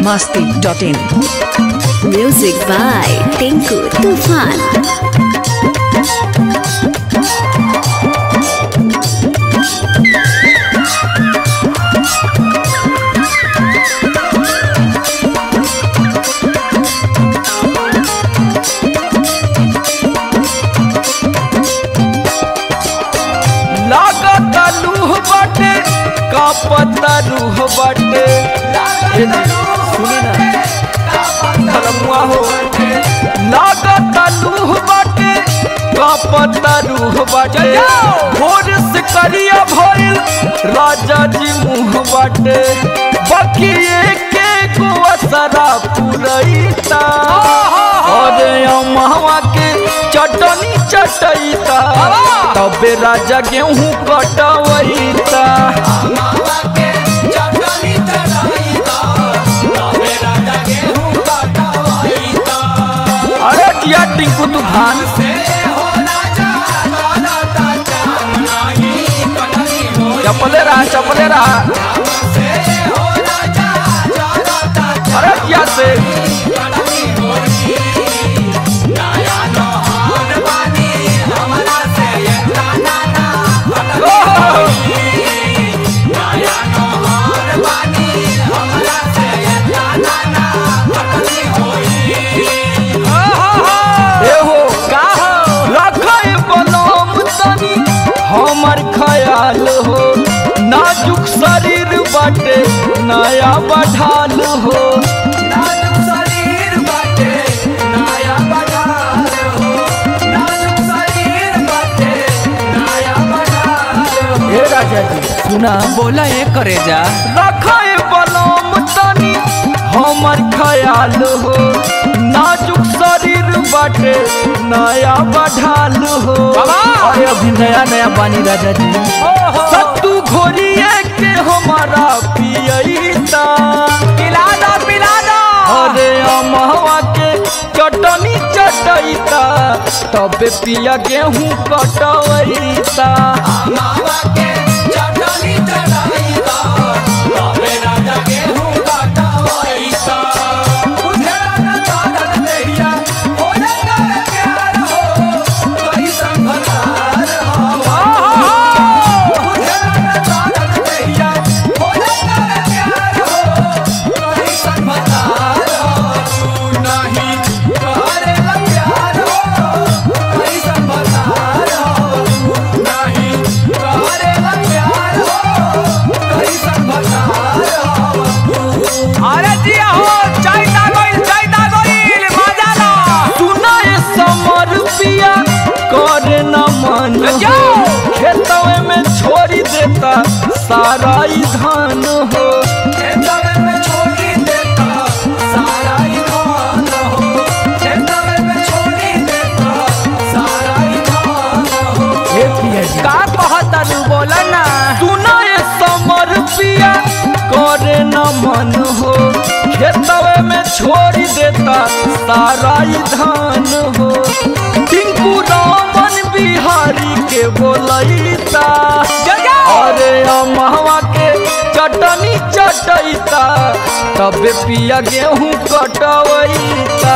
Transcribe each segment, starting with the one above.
masti.in. Music by Tinku Tufan. लागत लूह बाटे कापत रूह बाटे ए जी, सुनी ना धर्मुआ हो लागत लूह बाटे कापत रूह बाटे भोर से करिया भइल राजा जी मुँह बाटे बकिए के को असरा पुरैता और अमहवा के चटनी चटैता तबे राजा गेहूं कटवैता अरे किया टिंकू तूफान चपले रहा चपले रहा अरे क्या से ओह! एहो का रखे बलम तनी हमर ख्याल हो नाजुक शरीर बाटे नया बढ़ाल हो हे राजा जी सुना बोला ये करे जा रखे बलम तनी हमर ख्याल हो नाजुक शरीर बाटे नया बढ़ाल हो अरे अभी नया नया बानी राजा जी सत्तू घोरिए के हमारा पियता पिला दो पिला दो अरे अमहवा के चटनी चटैता तबे पिया गेहूं कटवैता अरे जिया हो चाय दागोइल चाय दागोइल मजा ला सुनाए समर पिया करे न मन हो खेतवे में छोड़ी देता सारा ई धान हो हे पिया जी का कहता रू बोला ना सुनाए समर पिया करे न मन हो खेतवे में छोड़ी देता सारा ई धान हो टिंकू रामन बिहारी के बोलैता अरे अमहवा के चटनी चटैता तबे पिया गेहूं कटवैता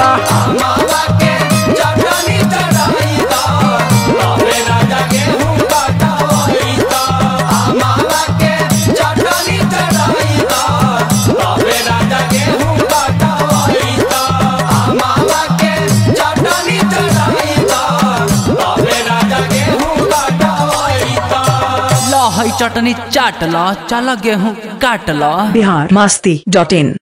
ला हई चटनी चाट ला चला गेहूं काट ला Bihar masti.in.